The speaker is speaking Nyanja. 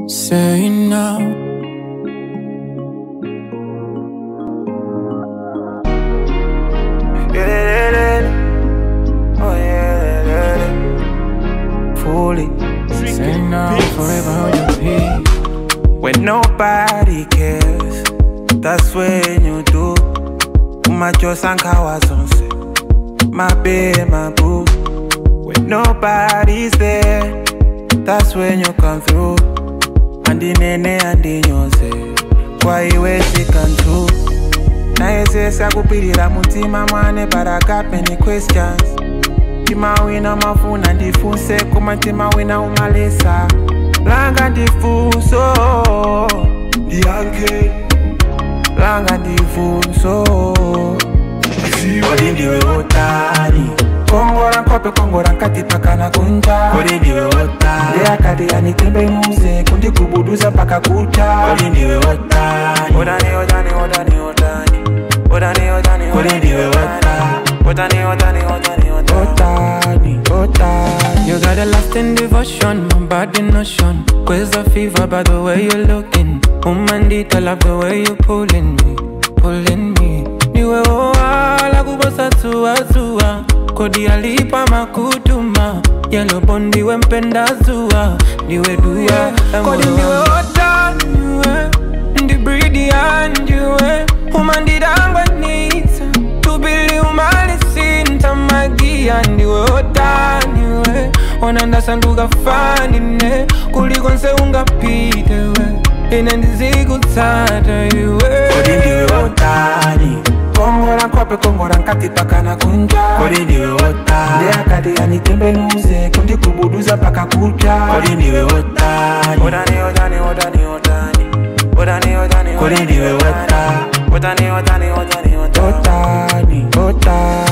Say now. Oh yeah, fully. Say now. Forever hold your peace. When nobody cares, that's when you do. Umachosa nkawazonse, my babe, my boo. When nobody's there, that's when you come through. Andinene andinyose, kwa iwe sikantu. Naesesa kupirira mutima mwane but I got many questions. timawina mafuna ndifuse koma timawina umalesa langa ndifunso ndiyankhe langa ndifunso kodi ndiwe wotani kongora nkope kongora nkati pakana kunja kodi ndiwe wotani ndeyakati anitembe muze kundigubuduza mpaka kucha kodi ndiwe wotani wotani wotani wotani wotani wotani wotani kodi ndiwe wotani wotani wotani wotani wotani wotani You got a lasting devotion, my body notion. Quiz a fever by the way you're looking. Woman, I love the way you're pulling me, pulling me. Niwe oa kubosa tua tua. Kodi alipa makutuma. Yellow bondi we mpenda zua. Niwe dua. Kodi niwe ota niwe. Ndi breedy and niwe. Woman, didangwe nita. Tubili umali sinta magia ndiwe otaniwe onandasanduka fanine kuliko nse ungapite we ine ndizikutsata iwe kodi ndiwe wotani kongora nkope kongora nkati pakana kunja kodi ndiwe wotani ndeyakati anitembenuze kundigubuduza mpaka kucha kodi ndiwe wotani wotani wotani wotani wotani wotani wotani kodi ndiwe wotani wotani wotani wotani wotani wotani